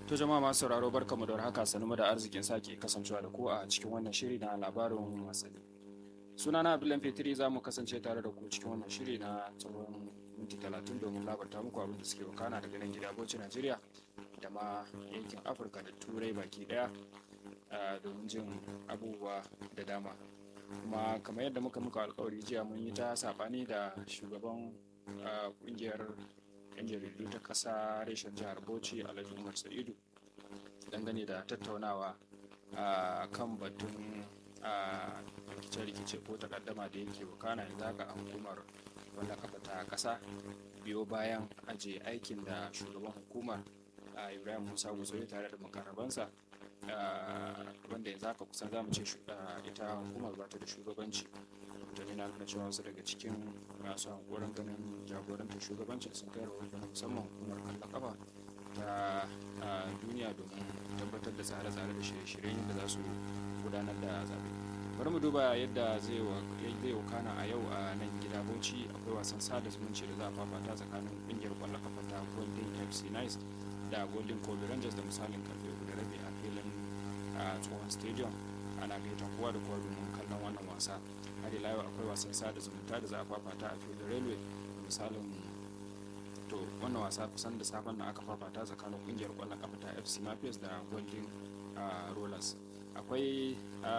To jama'a masu sauraro barkamu da haka sanmu da arzikin sake kasancewa da ku a cikin wannan shiri na labarin wasanni. Sunana Abdullahi Fetri za mu kasance tare da ku cikin wannan shiri na tsawon minti talatin domin labarta muku abin da suke wakana daga nan gida Bauchi Najeriya da ma yankin Afirka da Turai baki daya domin jin abubuwa da dama. Kuma kamar yadda muka muka alkawari jiya mun yi ta sabani da shugaban kungiyar 'yan jaridu ta kasa reshen jihar bauchi alhaji umar sa'idu dangane da tattaunawa a kan batun rikice-rikice ko takaddama da yake wakana yanzu haka a hukumar wanda kafa ta kasa biyo bayan aje aikin da shugaban hukumar ibrahim musa gusau tare da makarabansa wanda yanzu haka kusan zamu ce ita hukumar ba ta da shugabanci mutane na nuna cewa wasu daga cikin masu hankoron ganin jagorantar shugabancin sun kai rahoton musamman hukumar kallon kafa ta duniya domin tabbatar da tsare-tsare da shirye-shiryen da za su gudanar da zaɓe bari mu duba yadda zai wakana a yau a nan gida bauchi akwai wasan sada zumunci da za a fafata tsakanin ƙungiyar kwallon kafa ta golden fc nice da golden kobe rangers da misalin karfe uku da rabi a filin tsohon stadium ana gaitan kowa da kowa domin kallon wannan wasa har ila yau akwai wasan sada zumunta da za a fafata a filin railway misalin to wannan wasa kusan da safen na aka fafata tsakanin kungiyar kwallon kafa ta fc mafias da golden rollers akwai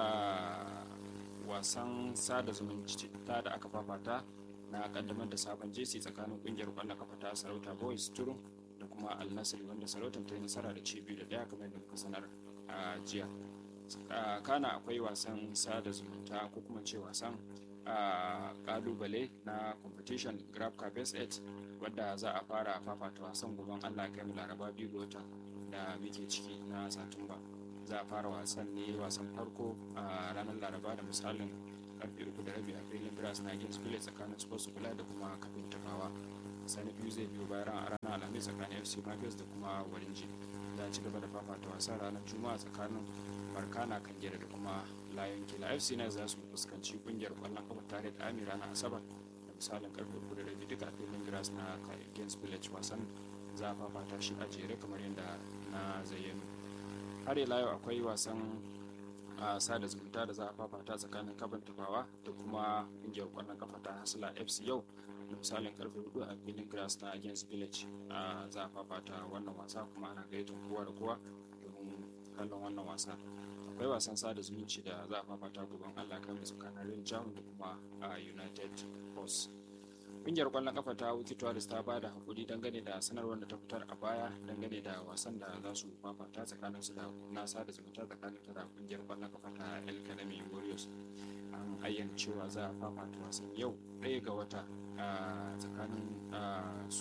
wasan sada zumunci ta da aka fafata na kaddamar da sabon jesi tsakanin kungiyar kwallon kafa ta sarauta boys turu da kuma al wanda sarautar ta yi nasara da ci biyu da daya kamar da muka sanar a jiya kana akwai wasan sada zumunta ko kuma ce wasan kalubale na competition grab carpet 8 wadda za a fara fafata wasan gaban allah kai mu laraba biyu ga wata da muke ciki na satumba za a fara wasan ne wasan farko a ranar laraba da misalin karfe uku da rabi a filin grass na games village tsakanin sports kula da kuma kafin tafawa sani biyu zai biyo bayan a ranar alhamis tsakanin fc mafias da kuma warinji za a ci gaba da fafata wasan ranar juma'a tsakanin barkana kan da kuma layon kila fc na za su fuskanci kungiyar kwallon kafa tare da amira na asabar da misalin karfe uku da rabi duka filin grass na games village wasan za a fafata shi a jere kamar yadda na zayyano har ila yau akwai wasan a sada zumunta da za a fafata tsakanin kaban tafawa da kuma kungiyar kwallon kafa ta hasila fc yau da misalin karfe hudu a filin grass na against village za a fafata wannan wasa kuma ana gayyatar kowa da kowa domin kallon wannan wasa akwai wasan sada zumunci da za a fafata gaban allah kan tsakanin real jahun da kuma a united force kungiyar kwallon kafa ta wuki tourist ta ba da hakuri dangane da sanarwar da ta fitar a baya dangane da wasan da za su fafata tsakanin su da na sada zumunta tsakanin ta da kungiyar kwallon kafa ta el kanami warriors an ayyana cewa za a fafata wasan yau ɗaya ga wata tsakanin su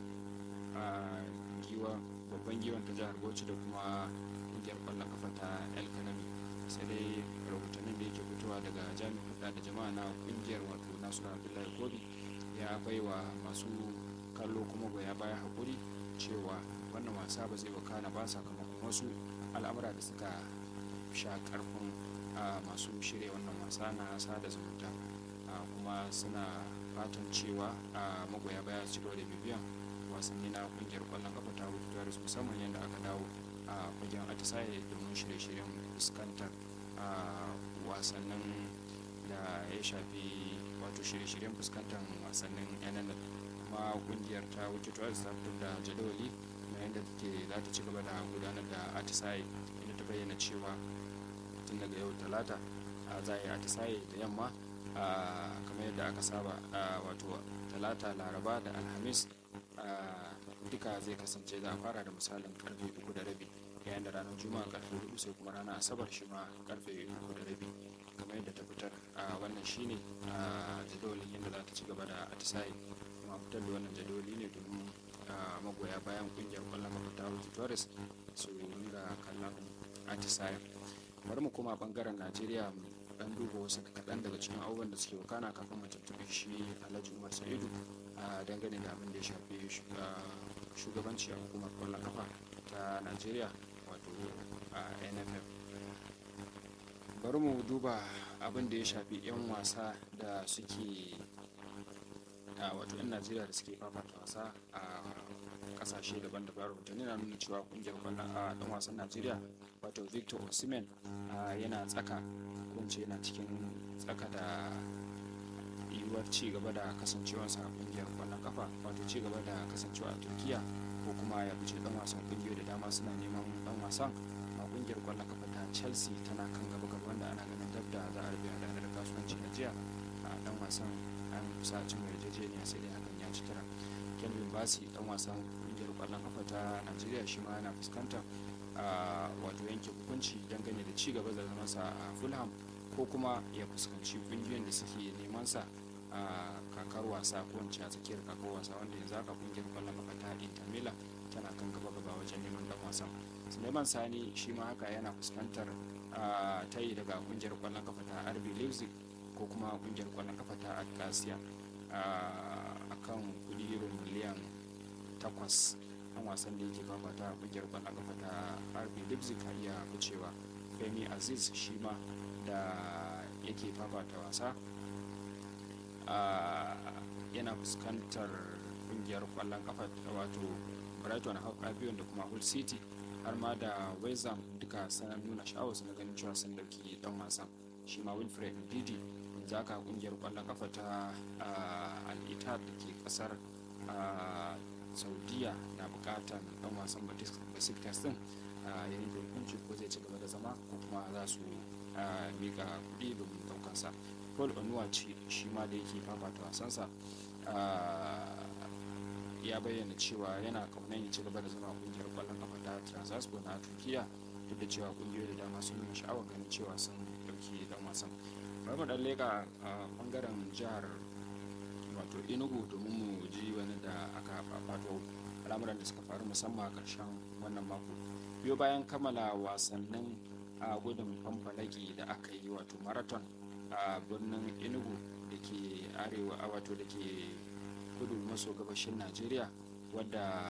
giwa babban giwan ta jihar bauchi da kuma kungiyar kwallon kafa ta el kanami sai dai rahotannin da yake fitowa daga jami'in hudda da jama'a na kungiyar wato nasu abdullahi kobi ya baiwa masu kallo kuma goya baya hakuri cewa wannan wasa ba zai wakana ba sakamakon wasu al'amura da suka sha karfin masu shirya wannan wasa na sada zumunta kuma suna fatan cewa magoya baya su da bibiyan wasanni na kungiyar kwallon kafa ta wuce musamman yadda aka dawo a fagen atisaye domin shirye-shiryen fuskantar wasannin da ya shafi wato shirye-shiryen fuskantar wasannin yanar kuma kungiyar ta wuce tuwa ta fitar da jadawali na yadda take za ta ci gaba da gudanar da atisaye inda ta bayyana cewa tun daga yau talata za a yi atisaye da yamma kamar yadda aka saba wato talata laraba da alhamis duka zai kasance za a fara da misalin karfe uku da rabi yayin da ranar juma'a karfe hudu sai kuma ranar asabar shi ma karfe uku da rabi kamar yadda ta fitar a wannan shine a jadawalin yadda za ta ci gaba da atisaye kuma fitar da wannan jadawali ne domin magoya bayan kungiyar kwallon kafa ta wuce torres su ringa kallon atisaye bari mu koma bangaren najeriya dan duba wasu kaɗan daga cikin abubuwan da suke wakana kafin mu tuntuɓi shi alhaji umar sa'idu a dangane da abin da ya shafi shugabanci a hukumar kwallon kafa ta najeriya wato a nff bari mu duba abin da ya shafi 'yan wasa da suke wato 'yan najeriya da suke fafata wasa a kasashe daban-daban rahotanni na nuna cewa kungiyar kwallon a dan wasan najeriya wato victor osimhen yana tsaka kunce yana cikin tsaka da yiwuwar ci gaba da kasancewarsa a kungiyar kwallon kafa wato ci gaba da kasancewa a turkiya ko kuma ya fice dan wasan kungiyoyi da dama suna neman dan wasan a kungiyar kwallon kafa ta chelsea tana kan gaba gaba wanda ana ganin dab da za a rufe da kasuwanci na jiya a dan wasan an kusa cin yarjejeniya sai dai hakan ya ci tara kelvin basi dan wasan kungiyar kwallon kafa ta najeriya shi ma yana fuskantar wato yanke hukunci dangane da ci gaba da zamansa a fulham ko kuma ya fuskanci kungiyoyin da suke neman sa a kakar wasa ko wance a tsakiyar kakar wasa wanda yanzu haka kungiyar kwallon kafa ta inter milan tana kan gaba gaba wajen neman dan wasan suleiman sani shi ma haka yana fuskantar tayi daga kungiyar kwallon kafa ta rb leipzig ko kuma kungiyar kwallon kafa ta alcasia a kan kudi euro miliyan takwas an wasan da yake fafata a kungiyar kwallon kafa ta rb leipzig ka iya wucewa femi aziz shi ma da yake fafata wasa yana fuskantar kungiyar kwallon kafa wato brighton albion da kuma hull city har ma da wezam duka sanar nuna sha'awar su na ganin cewa sun dauki dan wasan shi ma wilfred didi yanzu haka kungiyar kwallon kafa ta al-ittihad da ke kasar saudiya na bukatar dan wasan besiktas din ya yi hukunci ko zai ci gaba da zama ko kuma za su mika kuɗi domin daukansa paul onuwaci shi ma da yake fafata wasansa ya bayyana cewa yana kaunan ya ci gaba da zama kungiyar kwallon kafa ta transaspor na turkiya duk da cewa kungiyoyi da dama sun nuna sha'awar ganin cewa sun dauki dan wasan bari mu dan leka a bangaren jihar wato enugu domin mu ji wani da aka fafato al'amuran da suka faru musamman a ƙarshen wannan mako biyo bayan kammala wasannin a gudun famfalaki da aka yi wato marathon a birnin enugu da ke arewa wato da ke kudu maso gabashin najeriya wadda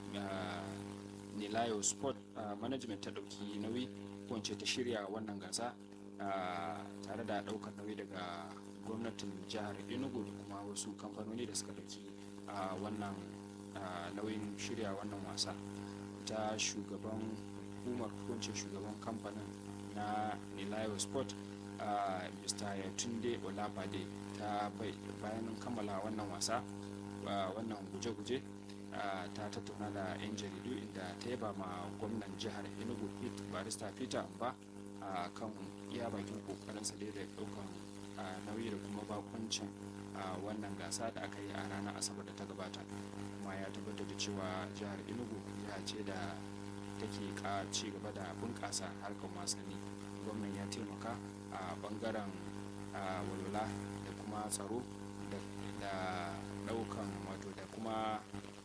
nilayo sport management ta dauki nauyi wance ta shirya wannan gasa tare da daukar nauyi daga gwamnatin jihar enugu da kuma wasu kamfanoni da suka dauki wannan nauyin shirya wannan wasa ta shugaban hukumar hukuncin shugaban kamfanin na nilayo sport mr yatunde olabade ta bayan kammala wannan wasa wannan guje-guje ta tattauna da 'yan jaridu inda ta yaba ma gwamnan jihar enugu barista peter ba a kan iya bakin kokarinsa da da daukan nauyi da kuma bakuncin wannan gasa da aka yi a ranar asabar da ta gabata kuma ya tabbatar da cewa jihar enugu jiha ce da take ka ci gaba da bunƙasa harkar wasanni gwamnan ya taimaka a bangaren walwala da kuma tsaro da daukan wato da kuma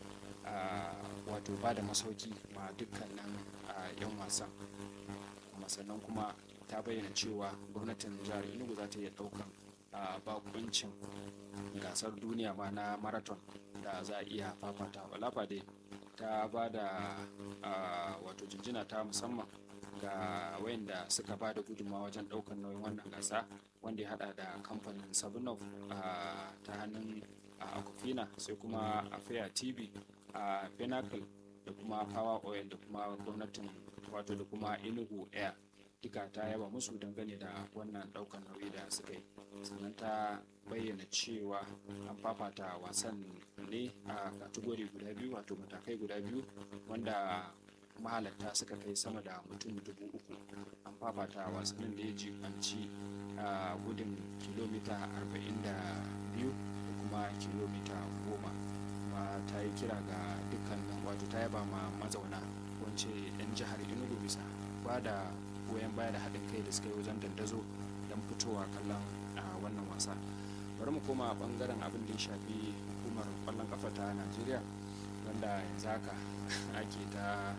wato ba da masauki ma dukkanin yan wasan kuma sannan kuma ta bayyana cewa gwamnatin jihar enugu za ta iya daukan bakuncin gasar duniya ma na marathon da za a iya fafata walafa dai ta ba da wato jinjina ta musamman ga wayanda suka ba da gudunmawa wajen daukar nauyin wannan gasa wanda ya hada da kamfanin sabunov ta hannun akufina sai kuma afia tv a pinnacle da kuma power oil da kuma gwamnatin wato da kuma enugu air duka ta yaba musu dangane da wannan daukan nauyi da suka yi sannan ta bayyana cewa an fafata wasan ne a kategori guda biyu wato matakai guda biyu wanda mahalarta suka kai sama da mutum dubu uku an fafata wasannin da ya jibanci a gudun kilomita 42 da kuma kilomita 10 kuma ta yi kira ga dukkanin wato ta yaba ma mazauna wance 'yan jihar enugu bisa ba da goyon baya da haɗin kai da suka yi wajen dandazo don fitowa kallon a wannan wasa bari mu koma bangaren abin da ya shafi hukumar kwallon kafa ta najeriya wanda yanzu haka ake ta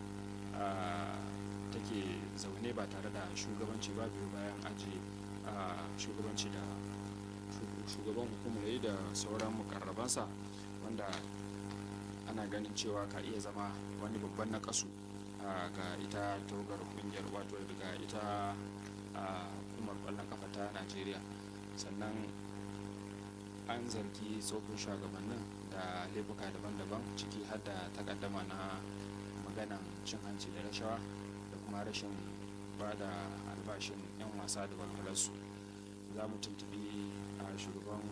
take zaune ba tare da shugabanci ba biyu bayan aji shugabanci da shugaban hukumar yi da sauran mukarrabansa wanda ana ganin cewa ka iya zama wani babban na kasu ga ita tawagar kungiyar wato daga ita hukumar kwallon kafa ta najeriya sannan an zargi tsofin shugabannin da laifuka daban-daban ciki har da takaddama na maganan cin hanci da rashawa da kuma rashin ba da albashin 'yan wasa da walwalarsu za mu tuntubi a shugaban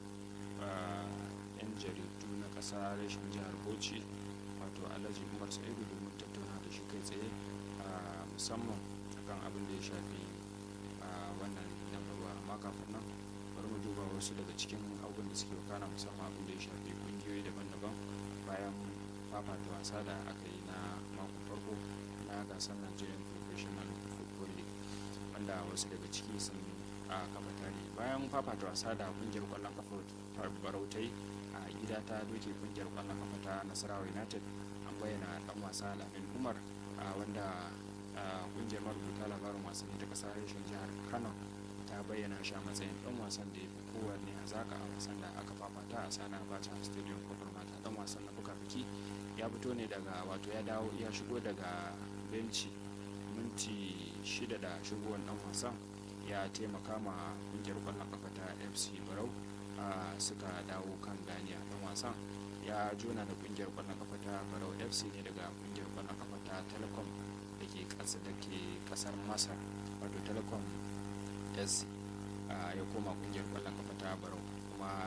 'yan jaridu na ƙasa rashin jihar bauchi wato alhaji umar sa'idu domin tattauna da shi kai tsaye musamman akan abin da ya shafi wannan dambarwa amma kafin nan bari mu duba wasu daga cikin abubuwan da suke wakana musamman abin da ya shafi kungiyoyi daban-daban bayan fafata wasa da aka yi na makon farko na gasar nigerian professional football league wanda wasu daga ciki sun a kafa tarihi bayan fafata wasa da kungiyar kwallon kafa barautai a gida ta doke kungiyar kwallon kafa ta nasarawa united an bayyana dan wasa lamin umar wanda kungiyar marubuta labarin wasanni ta kasar reshen jihar kano ta bayyana shi a matsayin dan wasan da ya fi kowanne hazaka a wasan da aka fafata a sana abacha stadium kofar mata dan wasan na buka biki ya fito ne daga wato ya dawo ya shigo daga benci minti shida da shigowar dan wasan ya taimaka ma kungiyar kwallon kafa ta fc barau suka dawo kan ganiya dan wasan ya jona da kungiyar kwallon kafa ta barau fc ne daga kungiyar kwallon kafa ta telecom da ke kasa da ke kasar masar wato telecom s ya koma kungiyar kwallon kafa ta barau kuma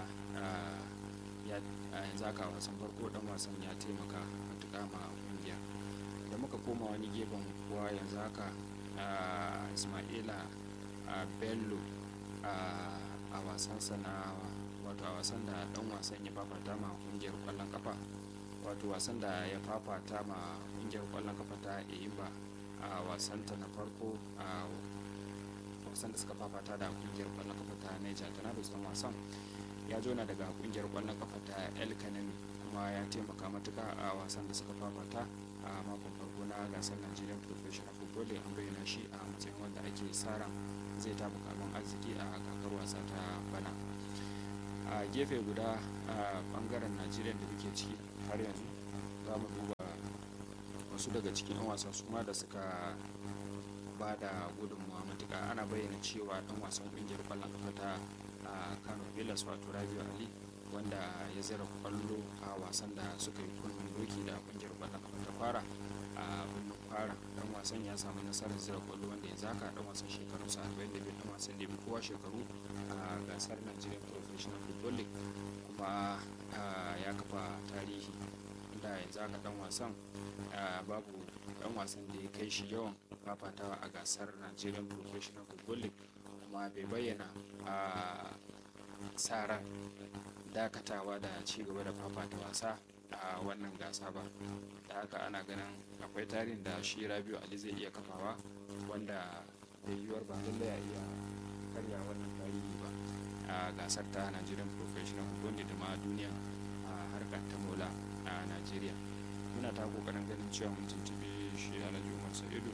yanzu haka wasan farko dan wasan ya taimaka matuƙa ma kungiyar da muka koma wani gefen kuwa yanzu haka ismaila bello a wasansa na wato a wasan da dan wasan ya fafata ma kungiyar kwallon kafa wato wasan da ya fafata ma kungiyar kwallon kafa ta eyimba a wasanta na farko a wasan da suka fafata da kungiyar kwallon kafa ta niger tornadoes dan wasan ya jona daga kungiyar kwallon kafa ta el kanemi kuma ya taimaka matuka a wasan da suka fafata a makon farko na gasar nigerian professional football an bayyana shi a matsayin wanda ake tsara zai tafi kamun arziki a kakar wasa ta bana a gefe guda a bangaren najeriya da muke ciki har yanzu za mu duba wasu daga cikin 'yan wasa su ma da suka ba da gudunmawa matuka ana bayyana cewa dan wasan kungiyar kwallon kafa ta kano villas wato rabiu ali wanda ya zira kwallo a wasan da suka yi kunnen doki da kungiyar kwallon kafa ta fara a birnin fara dan wasan ya samu nasarar zira kwallo wanda ya zaka dan wasan shekaru sa 42 dan wasan da kowa shekaru a gasar Nigerian Professional Football League kuma ya kafa tarihi inda yanzu haka dan wasan babu dan wasan da ya kai shi yawan fafatawa a gasar Nigerian Professional Football League kuma bai bayyana a sa ran dakatawa da ci gaba da fafata wasa a wannan gasa ba da haka ana ganin akwai tarihin da shi rabiu ali zai iya kafawa wanda da yiwuwar ba lallai ya iya karya wannan tarihi ba a gasar ta nigerian professional football da ma duniya a harkar ta mola a nigeria muna ta kokarin ganin cewa mun tuntubi shi alhaji umar sa'idu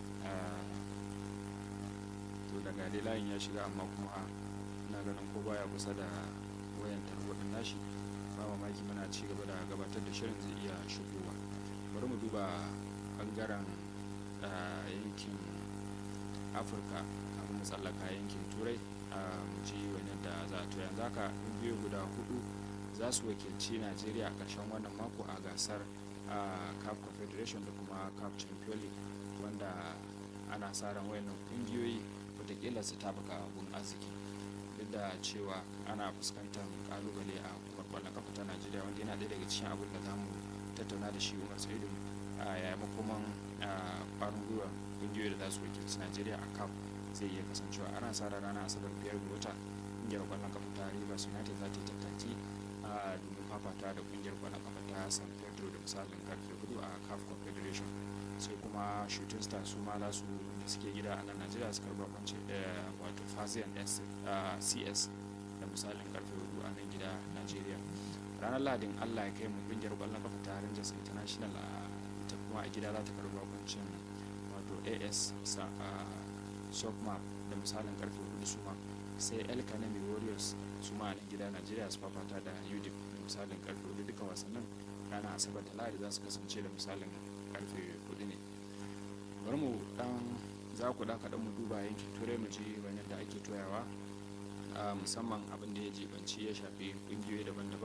to daga dai layin ya shiga amma kuma ina ganin ko baya kusa da wayan tarwaɗin nashi ba mamaki muna ci gaba da gabatar da shirin zai iya shigowa bari mu duba bangaren yankin afirka kafin mu tsallaka yankin turai mu ji wani da za a to yanzu haka biyu guda hudu za su wakilci najeriya a ƙarshen wannan mako a gasar cup confederation da kuma cup champion league wanda ana sa ran wayannan kungiyoyi watakila su tabuka abun arziki duk da cewa ana fuskantar kalubale a hukumar kwallon kafa ta najeriya wanda yana ɗaya daga cikin abin da za mu tattauna da shi umar saidu a yayin makoman kwarin gwiwa kungiyoyi da za su wakilci najeriya a cap zai iya kasancewa ana sa ran ranar asabar biyar ga wata kungiyar kwallon kafa ta rivers united za ta yi tattaki a domin fafata da kungiyar kwallon kafa ta san pedro da misalin karfe hudu a caf confederation sai kuma shooting stars su ma za su da suke gida a nan najeriya su karba kwance wato fazian cs da misalin karfe hudu a nan gida najeriya ranar ladin allah ya kai mu kungiyar kwallon kafa ta rangers international a ita kuma a gida za ta karba kwancin wato as sokma da misalin karfe hudu su ma sai el kanemi warriors su ma a nan gida najeriya su fafata da udip da misalin karfe hudu duka wasannin ranar asabar da lahadi za su kasance da misalin karfe hudu ne bari mu dan za ku daka dan mu duba yankin turai mu ji wani da ake toyawa musamman abin da ya jibanci ya shafi kungiyoyi daban-daban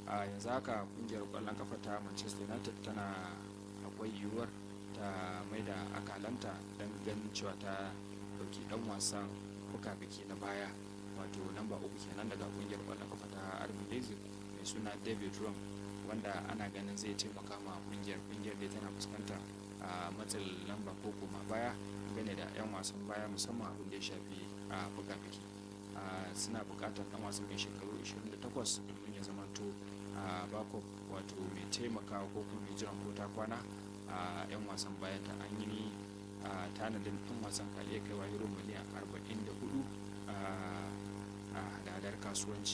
a yanzu haka kungiyar kwallon kafa ta manchester united tana akwai yiwuwar ta mai da akalanta don ganin cewa ta dauki dan wasan buka-biki na baya wato namba uku kenan daga kungiyar kwallon kafa ta army leipzig mai suna david rum wanda ana ganin zai taimaka ma kungiyar kungiyar da tana fuskanta a matsin lamba ko kuma baya gane da 'yan wasan baya musamman abin da ya shafi a buga-biki suna bukatar dan wasan mai shekaru 28 domin ya zamanto a bako wato mai taimakawa ko kuma mai jiran kota kwana a 'yan wasan bayan ta an yi tanadin ɗan wasan ka iya kaiwa euro miliyan 44 a hadadar kasuwanci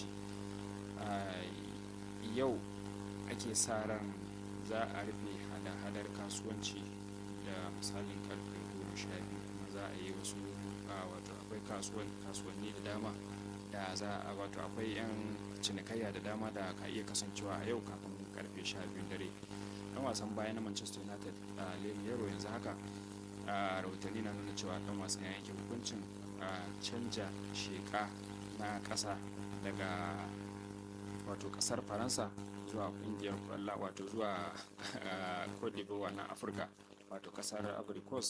yau ake sa ran za a rufe hada-hadar kasuwanci da misalin karfe goma sha biyu kuma za a yi wasu wato akwai kasuwanni da dama da za a wato akwai 'yan cinikayya da dama da ka iya kasancewa a yau kafin karfe sha biyu dare dan wasan baya na manchester united a yaro yanzu haka a rahotanni na nuna cewa dan wasan ya yanke hukuncin canja sheka na kasa daga wato kasar faransa zuwa kungiyar kwalla wato zuwa cote d'ivoire na afirka wato kasar abricos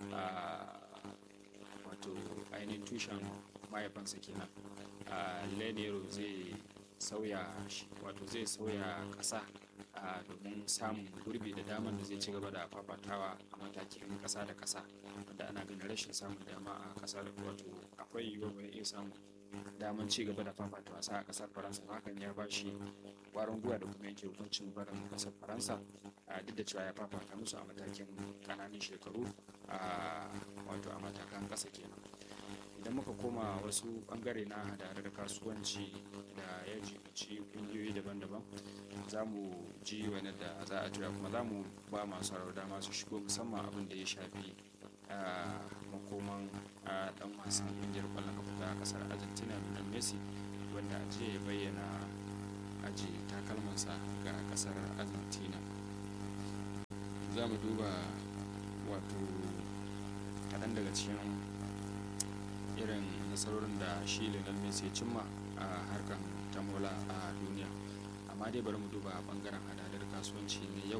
wato ainihin tushen mahaifansa kenan lenero zai sauya wato zai sauya kasa domin samun gurbi da daman da zai ci gaba da fafatawa a matakin kasa da kasa wanda ana ganin rashin samun dama a kasar wato akwai yiwuwar bai iya samun daman ci gaba da fafata wasa a kasar faransa hakan ya bashi kwarin gwiwa da kuma yanke hukuncin barin kasar faransa duk da cewa ya fafata musu a matakin kananan shekaru wato a matakan kasa kenan idan muka koma wasu bangare na hadarar kasuwanci da ya jibici kungiyoyi daban-daban za mu ji wani da za a tura kuma za mu ba masu dama su shigo musamman abin da ya shafi makoman dan wasan kungiyar kwallon kafa ta kasar argentina lionel messi wanda jiya ya bayyana aji takalmansa ga kasar argentina za mu duba wato kaɗan daga cikin irin nasarorin da shi lionel messi ya cimma a harkar tamola a duniya amma dai bari mu duba bangaren hadadar kasuwanci na yau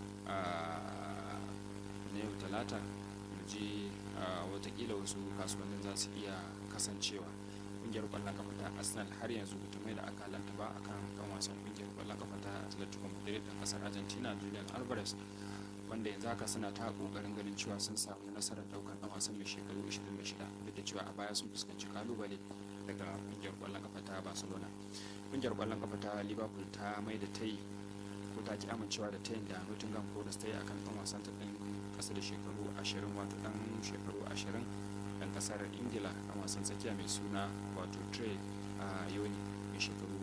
na yau talata mu je watakila wasu kasuwannin za su iya kasancewa kungiyar kwallon kafa ta arsenal har yanzu bata mai da akalanta ba akan kan wasan kungiyar kwallon kafa ta atletico madrid ɗan kasar argentina julian alvarez wanda yanzu haka suna ta kokarin ganin cewa sun samu nasarar daukar dan wasan mai shekaru 26 duk da cewa a baya sun fuskanci kalubale daga kungiyar kwallon kafa ta barcelona kungiyar kwallon kafa ta liverpool ta mai da tayi ko ta ki amincewa da tayin da nottingham forest ta yi akan dan wasan ta ɗin kasa da shekaru 20 wato dan shekaru 20 dan kasar ingila dan wasan tsakiya mai suna wato trey a yoni mai shekaru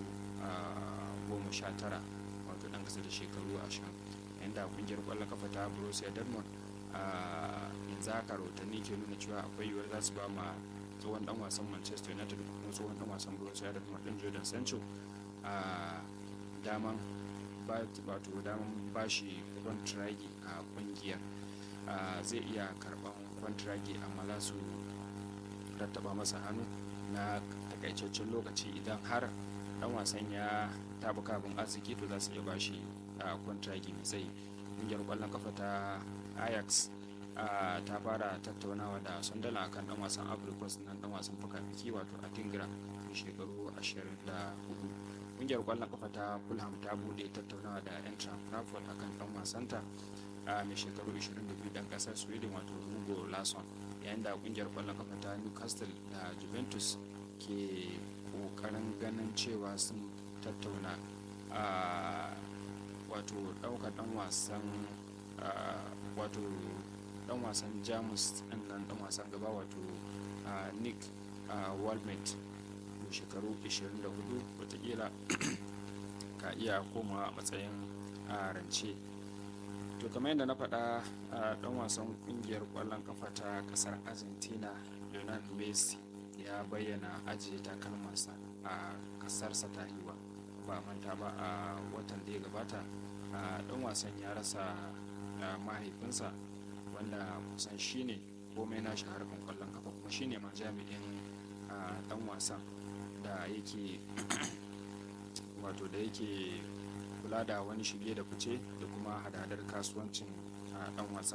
19 wato dan kasa da shekaru 20 yayin da kungiyar kwallon kafa ta borussia dortmund a yanzu haka rahotanni ke nuna cewa akwai yiwuwar za su ba ma tsohon dan wasan manchester united da kuma tsohon dan wasan borussia dortmund din jordan sancho a daman wato daman bashi kwantiragi a kungiyar zai iya karban kwantiragi amma za su rattaba masa hannu na takaitaccen lokaci idan har dan wasan ya tabuka abin arziki to za su iya bashi a kwantiragi mai tsayi kungiyar kwallon kafa ta ajax ta fara tattaunawa da sandala akan dan wasan africos nan dan wasan fuka-fiki wato a tingira mai shekaru 24 kungiyar kwallon kafa ta fulham ta bude tattaunawa da entra frankfurt akan dan wasanta a mai shekaru 22 dan kasar sweden wato hugo lason yayin da kungiyar kwallon kafa ta newcastle da juventus ke kokarin ganin cewa sun tattauna a wato daukar dan wasan wato dan wasan jamus din nan dan wasan gaba wato nick walmart shekaru 24 watakila ka iya koma a matsayin rance to kamar yadda na faɗa dan wasan kungiyar kwallon kafa ta kasar argentina lionel messi ya bayyana ajiye takalmansa a kasarsa ta hiwa ba manta ba a watan da ya gabata dan wasan ya rasa mahaifinsa wanda kusan shine komai na shi harkar kwallon kafa kuma shine ma jami'in dan wasan da yake wato da yake kula da wani shige da fice da kuma hadadar kasuwancin dan wasan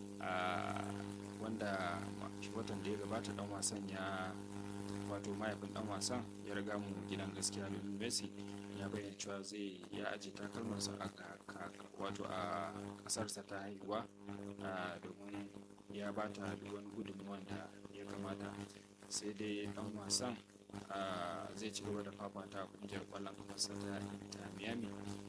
wanda watan da ya gabata dan wasan ya wato mahaifin dan wasan ya riga mu gidan gaskiya Lionel Messi ya bayyana cewa zai ya aje takalmarsa a wato a kasarsa ta haihuwa domin ya bata duk wani gudunmuwan da ya kamata sai dai dan wasan zai ci gaba da fafata kungiyar kwallon kafarsa ta ta miami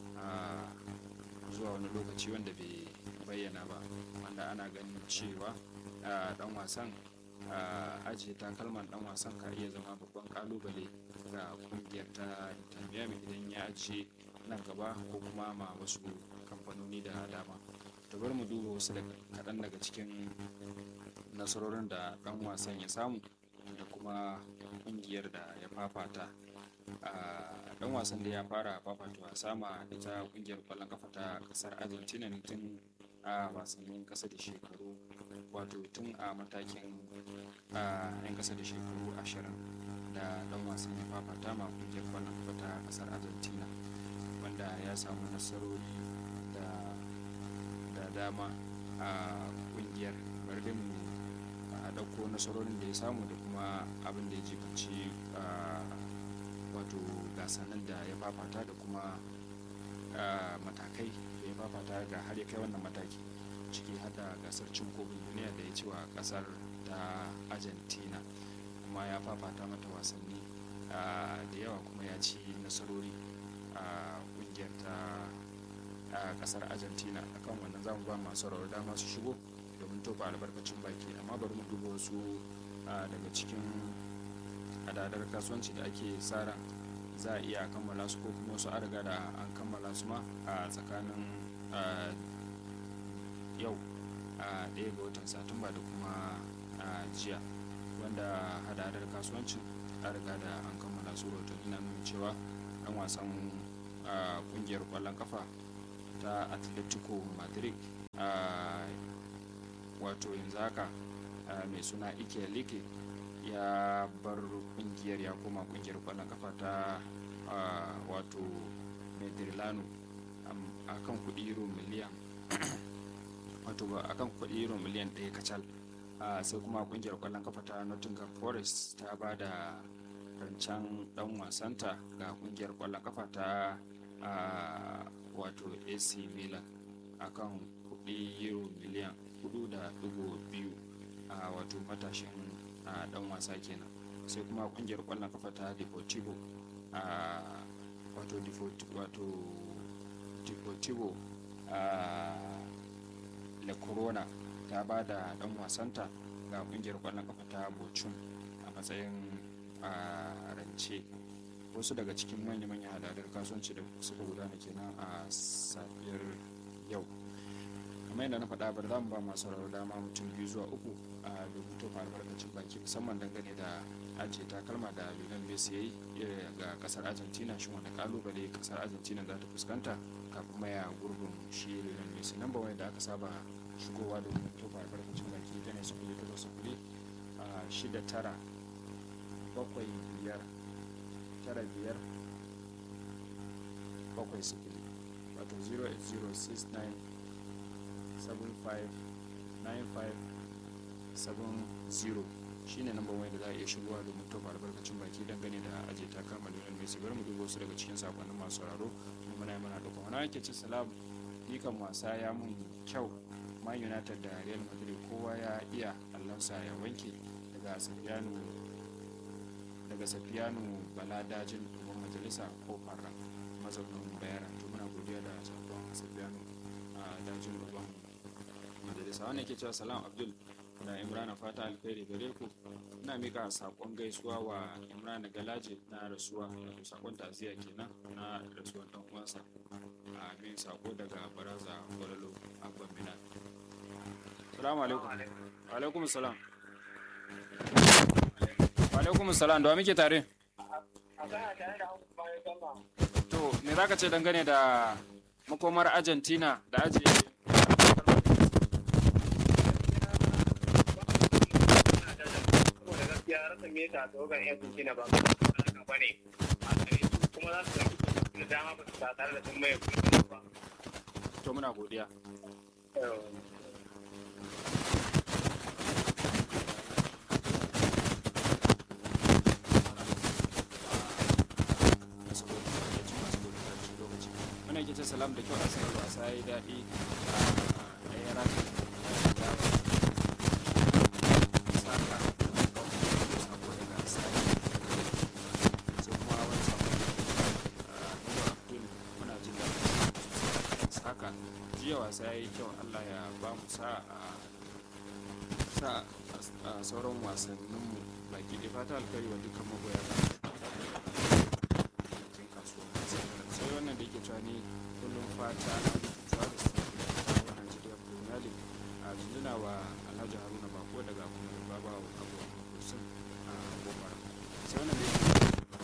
zuwa wani lokaci wanda bai bayyana ba wanda ana ganin cewa dan wasan ajiye takalman dan wasan ka iya zama babban kalubale ga kungiyar ta miami idan ya ajiye nan gaba ko kuma ma wasu kamfanoni da dama to bari mu duba wasu kaɗan daga cikin nasarorin da dan wasan ya samu da kuma kungiyar da ya fafata dan wasan da ya fara fafata wasa ma ita kungiyar kwallon kafa ta kasar argentina ne tun a wasannin kasa da shekaru wato tun a matakin yan kasa da shekaru ashirin da dan wasan ya fafata ma kungiyar kwallon kafa ta kasar argentina wanda ya samu nasarori da dama a kungiyar bari mu a ɗauko nasarorin da ya samu da kuma abin da ya jibanci wato gasannin da ya fafata da kuma matakai da ya fafata da har ya kai wannan mataki ciki hada gasar cin kofin duniya da ya ci wa kasar ta argentina kuma ya fafata mata wasanni da yawa kuma ya ci nasarori a kungiyar ta kasar argentina akan wannan zamu ba masu rawar dama su shigo domin tofa albarkacin baki amma bari mu duba wasu daga cikin hadadar kasuwanci da ake tsara za a iya kammala su ko kuma wasu an riga da an kammala su ma a tsakanin yau a ɗaya ga watan satumba da kuma jiya wanda hadadar kasuwancin an riga da an kammala su rahotanni na nuna cewa ɗan wasan ƙungiyar ƙwallon kafa ta atletico madrid wato yanzu haka mai suna ike like ya bar kungiyar ya koma kungiyar kwallon kafa ta wato medrilano a kan kudi euro miliyan wato a kan kudi euro miliyan ɗaya kacal sai kuma kungiyar kwallon kafa ta nottingham forest ta ba da rancen dan wasanta ga kungiyar kwallon kafa ta wato ac milan akan kudi euro miliyan 4.2 a wato matashin dan wasa kenan sai kuma kungiyar kwallon kafa ta deportivo a wato wato deportivo a la corona ta ba da dan wasanta ga kungiyar kwallon kafa ta bochum a matsayin rance wasu daga cikin manya-manya hadadar kasuwanci da suka gudana kenan a safiyar yau kamar yadda na faɗa bar za mu ba masu rawar dama mutum biyu zuwa uku a domin tofa albarkacin baki musamman dangane da ajiye takalma da lionel messi ya yi ga kasar argentina shi wani kalubale kasar argentina za ta fuskanta kafin maya gurbin shi lionel messi nan ba wani da aka saba shigowa domin tofa albarkacin baki ta ne sufuri takwas sufuri a shida tara bakwai biyar tara biyar bakwai sufuri wato 08069 759570 shine namban waya da za a iya shigowa domin tofa albarkacin baki dangane da ajiye takalma Lionel Messi bari mu duba wasu daga cikin sakonnin masu sauraro kuma muna yi mana duka wani ake ci salam kan wasa ya mun kyau man united da real madrid kowa ya iya allansa ya wanke daga safiyanu daga safiyanu bala dajin domin majalisa kofar mazaunin bayara to muna godiya da sakon safiyanu a dajin ruban majalisa wannan ke cewa salam abdul da imrana fata alkhairi gare ku ina mika sakon gaisuwa wa imrana galaje na rasuwa wato sakon taziya kenan na rasuwar dan uwansa a min sako daga baraza gwalalo abban mina salamu alaikum wa alaikum salam wa alaikum salam da wa muke tare to me zaka ce dangane da makomar argentina da ajiye ya rasa meta ta wajen yan kuki na ba haka ba ne a kare kuma za su ɗauki dama ba su ba tare da sun mai kuma ba. to muna godiya muna ke ce salam da kyau a sanar wasa ya yi daɗi a ɗaya rana da saka sako daga sani sai kuma wani sako da abdul muna jin daɗi saka jiya wasa ya yi kyau allah ya ba mu sa sa a sauran wasanninmu baki ɗaya fata alkari wa dukkan magoya ba cikin kasuwa sai wannan da yake cewa ni kullum fata na mutuwa da su a Najeriya Premier League a jinjina wa Alhaji Haruna Bako daga kuma Baba Abu Kursun a Boko Haram sai wannan da yake